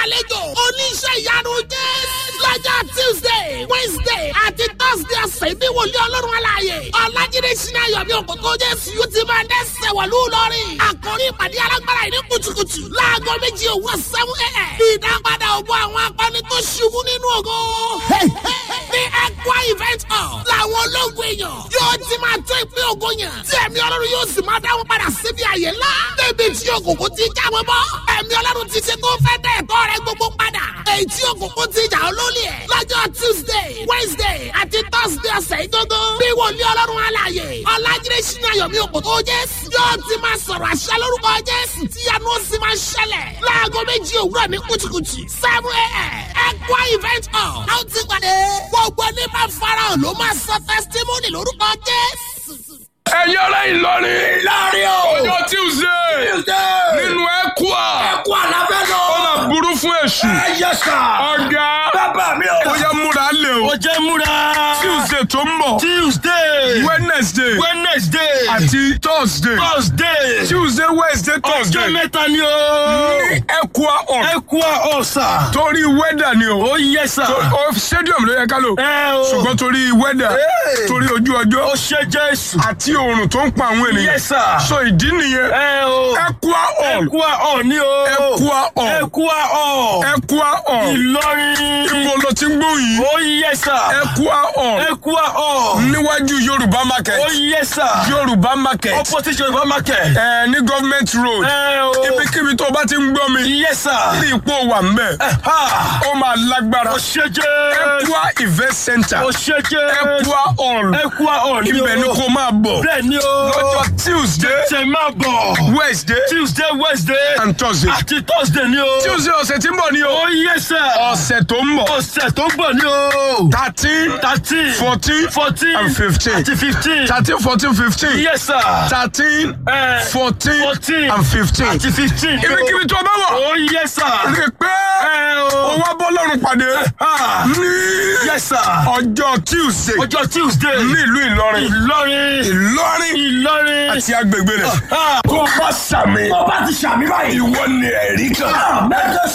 gbàlejò oníṣẹ́ ìyanu jésù lọ́jọ́ tuesday wednesday àti thursday ọ̀sẹ̀ ní wòlíì ọlọ́run aláàyè ọ̀làjídé sinmi ayọ̀mí òkòtò jésù yóò ti máa dẹ́sẹ̀ wọ̀lú lọ́rìn àkórí ìpàdé alágbára ìní kùtùkùtù láago méjì òwúrọ̀ seven a.m. ìdápadà ògbó àwọn akọni tó ṣubú nínú ògo ní ẹ̀kọ́ event hall làwọn ológun èèyàn yóò ti máa tó ìpín ògo yẹn tí ẹ̀mí ọlọ́run yóò sì máa dáwọn padà síbi àyè ńlá débi tí òkùnkùn ti já wọn bọ́ ẹ̀mí ọlọ́run ti ṣe tó fẹ́ dẹ̀ ẹ̀tọ́ rẹ gbogbo padà èyí tí òkùnkùn ti jà olólì ẹ̀ lọ́jọ́ tuesday wednesday àti thursday ọ̀sẹ̀ ìgbógó bí wòlíì ọlọ́run alààyè ọ̀làjídé sínú ayọ̀mí òkòtò jésù yóò ti máa sọ̀rọ̀ àṣẹ lórúkọ jésù tí yanu ó sì máa ṣẹlẹ̀ láago méjì òwúrọ̀ ní kùtùkùtù seven a.m. ẹ̀kọ́ event hall a ó ti pàdé gbogbo ní bá farahàn ló máa sọ testimony lórúkọ jésù. ẹ̀yin ará Ìlọrin Ìlọrin o. ọjọ́ Tuesday Tuesday. nínú ẹ̀kúà Ẹ̀kú àlàfẹ́ lọ. ó máa burú fún èṣù Ẹ yẹ sà. ọ̀gá Bàbá mi o. ó yẹ múra lé o Ó jẹ́ múra. Tuesday tó ń bọ̀ Tuesday. Wednesday Wednesday. àti Thursday Thursday. Tuesday Wednesday Ọjọ́ Thursday mẹ́ta ni o. ní ẹ̀kúà ọ̀n Ẹ̀kú ọ̀sà. torí wẹ́dà ni o Ó yẹ sà. o stadium ló yẹ ká lò Ẹ o. ṣùgbọ́n torí wẹ́dà Hey. torí ojú ọjọ́ Ó ṣe Jésù. àti oòrùn tó ń pa àwọn ènìyàn Yes, sir. so ìdí nìyẹn Ẹ o. ẹ̀kúà ọ̀n Ẹ̀kú ọ̀ ni o. ẹ̀kúà ọ̀n Ẹ̀kú ọ̀. ẹ̀kúà ọ̀n Ìlọrin. ibo ló ti ń gbóyìn Ó yẹ sà. ẹ̀kúà ọ̀n Ẹ̀kú ọ̀. níwájú Yorùbá market Ó yẹ sà. Yorùbá market Opposition Yorùbá market. ẹ ní government road Ẹ o. ibikíbi tó o bá ti ń gbọ́ mi Yes, sir. ní ipò wà ń bẹ̀ Ha! ó máa lágbára Ó ṣe jẹ́. ẹ̀kúà event center Ó ṣe jẹ́. ẹ̀kúà hall Ẹ̀kú ọ̀ ni o. ibẹ̀ ni kò máa bọ̀ Bẹ́ẹ̀ ni o. lọ́jọ́ Tuesday Ṣé máa bọ̀? Wednesday Tuesday, Wednesday. and Thursday Àti Thursday ni o. Tuesday ọ̀sẹ̀ tí ń bọ̀ ni o Ó yẹ sà. ọ̀sẹ̀ tó ń bọ̀ Ọ̀sẹ̀ tó ń bọ̀ ni o. thirteen Thirteen. fourteen Fourteen. and fifteen Àti fifteen. thirteen fourteen fifteen Yes, sir. thirteen Eh, fourteen Fourteen. and fifteen Àti fifteen. ibikíbi tó bá wọ̀ Ó yẹ sà. rí i pé Ẹ ó o. wá bọ́ lọ́rùn pàdé Ha! ní Yes, sir. ọjọ́ Tuesday Ọjọ́ Tuesday. nílùú Ìlọrin Ìlọrin. Ìlọrin Ìlọrin. àti agbègbè rẹ̀ Ha! tó bá sàmì Tó bá ti ṣàmì báyìí. ìwọ ni ẹ̀rí kan. Mẹ́jọ